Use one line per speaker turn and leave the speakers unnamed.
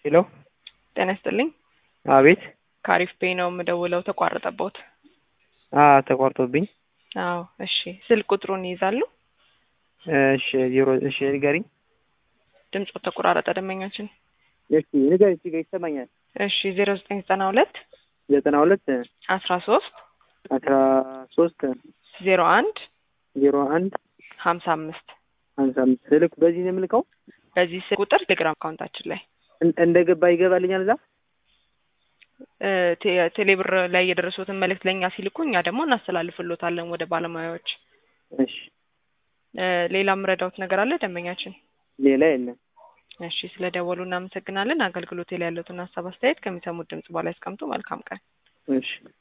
ሄሎ
ጤና ይስጥልኝ።
አቤት።
ከአሪፍ ፔ ነው የምደውለው። ተቋረጠቦት?
አ ተቋርጦብኝ።
አዎ፣ እሺ። ስልክ ቁጥሩን ይይዛሉ?
እሺ ዜሮ እሺ ንገሪኝ።
ድምፁ ተቆራረጠ ደንበኛችን።
እሺ ንገሪኝ። እሺ ይሰማኛል።
እሺ ዜሮ ዘጠኝ ዘጠና ሁለት
ዘጠና ሁለት
አስራ ሶስት
አስራ ሶስት
ዜሮ አንድ
ዜሮ አንድ
ሀምሳ አምስት
ሀምሳ አምስት ስልክ በዚህ ነው የምልከው።
በዚህ ስልክ ቁጥር ቴሌግራም አካውንታችን ላይ
እን- እንደገባ ይገባልኛል እዛ።
እ፣ ቴ- ቴሌብር ላይ የደረሱትን መልእክት ለእኛ ሲልኩ እኛ ደግሞ እናስተላልፍሎታለን ወደ ባለሙያዎች።
እሺ
እ፣ ሌላ ምረዳውት ነገር አለ ደንበኛችን?
ሌላ የለም።
እሺ፣ ስለ ደወሉ እናመሰግናለን። አገልግሎት ላይ ያሉትን ሀሳብ አስተያየት ከሚሰሙት ድምጽ በኋላ ያስቀምጡ። መልካም ቀን።
እሺ